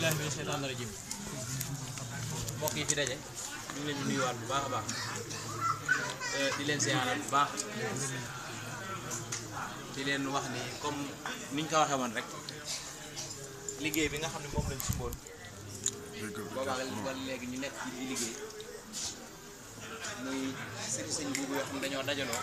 billahi mina sheytaani rajim mbokk yi fi daje ñu ngi leen di nuyuwaat bu baax a baax eh, di leen siyaaraat bu baax di leen wax ni comme niñ ko waxee woon rek liggéey bi nga xam ne moom lañ sumboon boobaa wala léegi ñu nekk ci di liggéey muy sëri sëñ buubu yoo xam ne dañoo dajaloo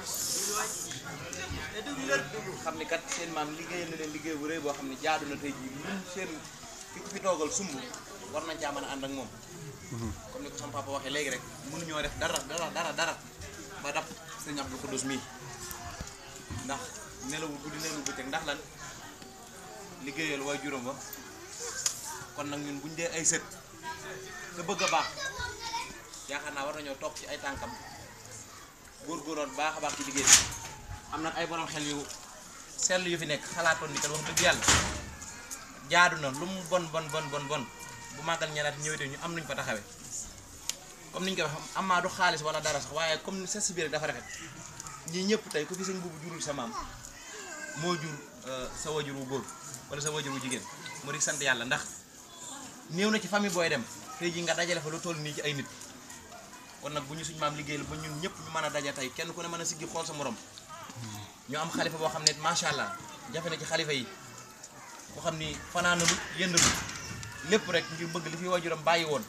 xam ni kat seen maam liggéey na leen liggéey bu rëy boo xam ne jaadu na tey jii ñun seen ki ko fi toogal sumb war nañ caa mën a ànd ak moom comme ni ko sama papa waxee léegi rek mënuñoo def dara dara dara dara ba dab sëñ Abdou Khoudous mii ndax nelawul guddi nelawul bëccëg ndax lan liggéeyal waay juróom ba kon nag ñun buñ dee ay sët te bëgg a baax yaakaar naa war nañoo topp ci ay tànkam góorgóorloon baax a baax ci liggéey bi am na ay borom xel yu sell yu fi nekk xalaatoon ni kat wax dëgg yàlla jaadu na lu mu bon bon bon bon bon bu màggal ñeneen ñëwee ñu am nuñ fa taxawee comme niñ ko wax amaa du xaalis wala dara sax waaye comme sa si biir dafa rafet ñii ñëpp tey ku fi sëñ buubu jurul sa maam moo jur sa wajur wu góor wala sa wajur wu jigéen mu di sant yàlla ndax néew na ci famille booy dem tey jii nga dajale fa lu toll nii ci ay nit kon nag bu ñu suñ maam liggéeyal ba ñun ñëpp ñu mën a daje tey kenn ku ne mën a siggi xool sa morom ñu am xalifa boo xam ne macha allah jafe na ci xalifa yi boo xam ni fanaanalu yëndalu lépp rek ngir bëgg li fi wajuram bàyyi woon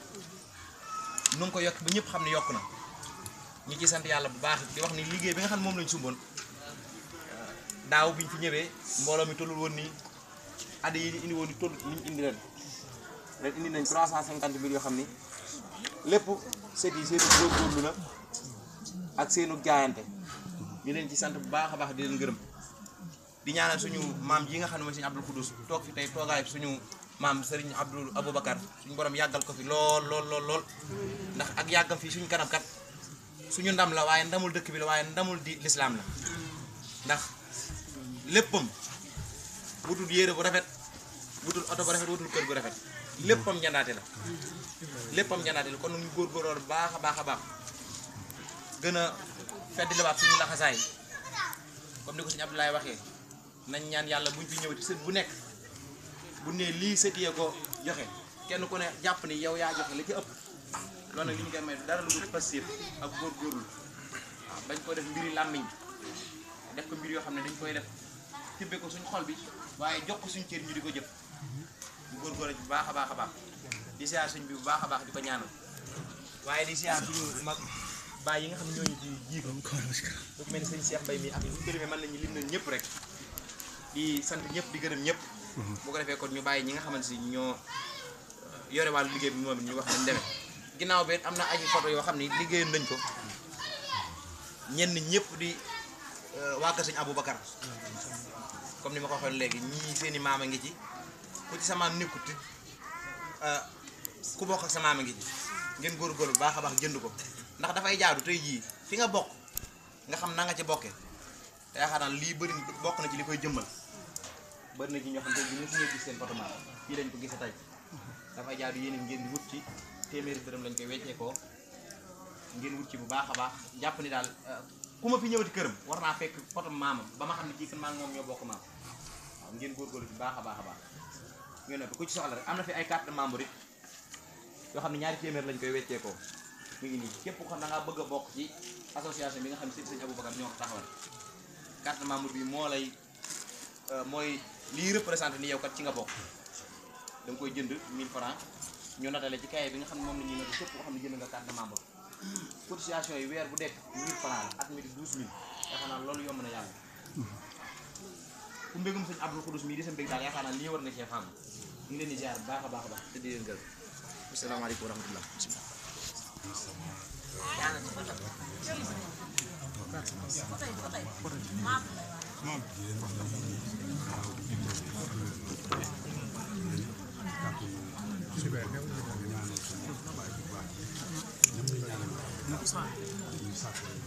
nu ngi ko yokk ba ñëpp xam ne yokk na ñu ci sant yàlla bu baax di wax ni liggéey bi nga xam ne moom lañ sumboon daaw biñ fi ñëwee mbooloo mi tollul woon nii addi yi indi woon ni toll ni ñu indi ren ren indi nañ 350 mille yoo xam ni lépp set yi seenu góorgóorlu la ak seenu jaayante ñu leen ci sant bu baax a baax di leen gërëm di ñaanal suñu maam yi nga xam ne mooy suñu Abdul Khoudous toog fi tey toogaay suñu maam Serigne Abdul Aboubacar suñu borom yàggal ko fi lool lool lool lool ndax ak yàggam fii suñu kanam kat suñu ndam la waaye ndamul dëkk bi la waaye ndamul di lislaam la ndax léppam wutul yére bu rafet wutul oto bu rafet wutul kër bu rafet léppam njandaate la léppam njandaate la kon ñu góorgóorlu bu baax a baax a baax gën a fedd liwaat suñu laxasaay comme ni ko suñu Abdoulaye waxee nañ ñaan yàlla buñ fi ñëwati sët bu nekk bu ne lii sët yee ko joxe kenn ku ne jàpp ni yow yaa joxe la ci ëpp loolu nag li ñu koy may dara lu dul passif ak góorgóorlu waaw bañ ko def mbiri làmmiñ def ko mbir yoo xam ne dañ koy def tibbe ko suñ xol bi waaye jox ko suñ cër ñu di ko jëf bu góorgóorlu bu baax a baax a baax di siyaar suñ bi bu baax a baax di ko ñaanal waaye di siyaar suñu mag baay yi nga xam ne ñooñu ci jiitu bu mel ni sëñ Cheikh Mbaye mi ak ñu gërëmee mën nañu lim nañ ñëpp rek di sant ñëpp di gërëm ñëpp bu ko defee kon ñu bàyyi ñi nga xamante si ñoo yore wàllu liggéey bi moom it ñu wax nañ demee ginnaaw bi am na ay photo yoo xam ne liggéeyoon nañ ko ñenn ñëpp di waa kër sëñ Aboubacar comme ni ma ko waxoon léegi ñii seeni maama ngi ci ku ci sa maam nekkut it ku bokk ak sa maama ngi ci ngeen góorgóorlu bu baax a baax jënd ko ndax dafay jaadu tey jii fi nga bokk nga xam na nga ci bokkee te yaakaar naa lii bëri bokk na ci li koy jëmmal bëri na ci ñoo xam te bi ñu suñu gis seen photo maam fii lañ ko gise tey dafay jaadu yéen ngeen di wut ci téeméeri dërëm lañ koy weccee ko ngeen wut ci bu baax a baax jàpp ni daal ku ma fi ñëwati këram war naa fekk photo maamam ba ma xam ne kii kan maa ngi moom ñoo bokk maam waaw ngeen góorgóorlu ci baax a baax a baax ngeen ne ku ci soxla rek am na fi ay carte de membre it yoo xam ne ñaari téeméer lañ koy weccee ko mu ngi nii képp ko xam da ngaa bëgg a bokk ci association bi nga xam ne sëñ Aboubacar ñoo ko taxawal carte membre bi moo lay mooy lii représenté ni yow kat ci nga bokk da nga koy jënd 1000 francs ñu natale ci kaye bi nga xam ne moom la ñuy noté képp koo xam ne jënd nga carte membre cotisation yi weer bu dekk 1000 francs la at mi di 12000 yaakaar naa loolu yomb na yàlla ku mbégum sëñ Abdou Khoudous mii di sa mbég daal yaakaar naa lii war nga cee fàmm ñu ngi leen di ziar bu baax a baax a baax te di leen gërëm asalaamaaleykum wa rahmatullah bismillah Super.